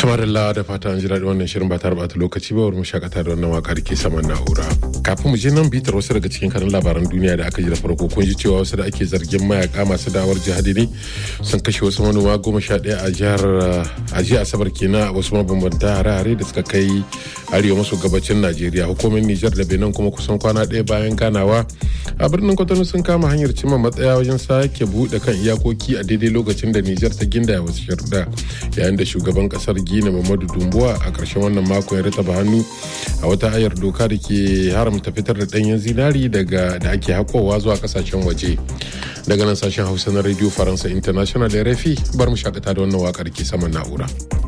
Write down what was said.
Tamarilla da fata an ji daɗi wannan shirin ba tare bata lokaci ba mu shakata da wannan waka da ke saman na'ura. Kafin mu je nan bitar wasu daga cikin kanin labaran duniya da aka ji da farko kun ji cewa wasu da ake zargin mayaka masu dawar jihadi ne sun kashe wasu manoma goma sha ɗaya a jihar a jiya asabar kenan a wasu mabambanta hare-hare da suka kai arewa maso gabacin Najeriya. Hukumomin Nijar da Benin kuma kusan kwana ɗaya bayan ganawa a birnin Kwatano sun kama hanyar cimma matsaya wajen sake buɗe kan iyakoki a daidai lokacin da Nijar ta gindaya wasu sharuɗa yayin da shugaban kasar Gina Muhammadu Dumbuwa a ƙarshen wannan mako ya rataba hannu a wata ayar doka da ke haramta fitar da ɗanyen zinari daga da ake haƙowa zuwa ƙasashen waje. Daga nan sashen Hausa na Radio Faransa International da rafi bar mu shakata da wannan waƙar ke saman na'ura.